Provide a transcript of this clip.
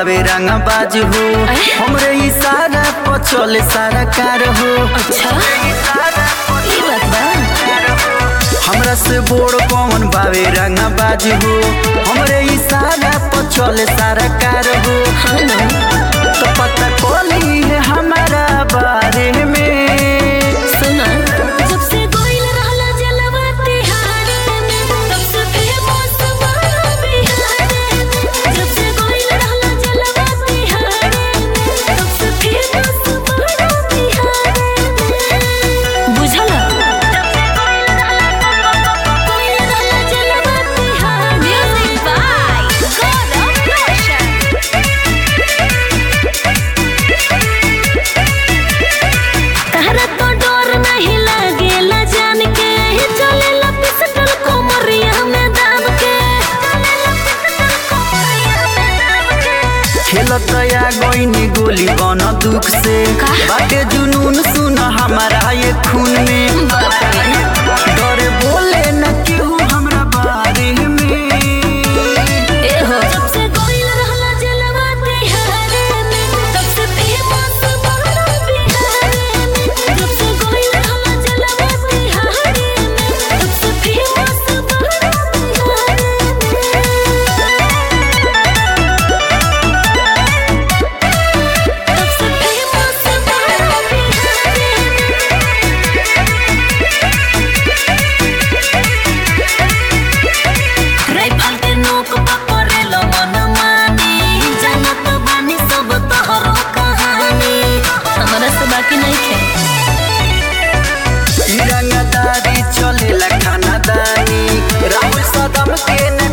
बावे रंग बाज हो हमरे इशारा पर चले सारा कार हो अच्छा ई बात बा हमरा से बोड़ कौन बावे रंग बाज हो हमरे इशारा पर चले सारा कार हो हाँ ना तो पता कोली है हमारा बारे में सुना जब से गोइल रहला जलवा तिहारे में तब से फेमस बड़ा बिहारे में जब से गोइल रहला जलवा तिहारे में तब से फेमस बड़ा बिहारे में बुझला गोइल रहला जलवा तिहारे म्यूजिक बाय गौरव रोशन तहरा तो डर नहीं लागेला जान के चलेला पिस्टल कोमरिया में दाब के खेलत या गोइनी गोली बन दुख से का? बाटे जुनून सुन हमारा ये खून में डरे बोले न केहू हमरा बारे में जब से गोइल रहला जलवा तिहारे में तब से फेमस बड़ा बिहारे में जब से गोइल रहला जलवा तिहारे में तब से फेमस बड़ा बिहारे में तब से फेमस बड़ा राइफल के नोक पकड़े लो मन मानी जानत बानी सब तोहरो कहानी हमरा से बाकी नहीं खे ई रंगदारी चलेला खानादानी राहुल सदम के न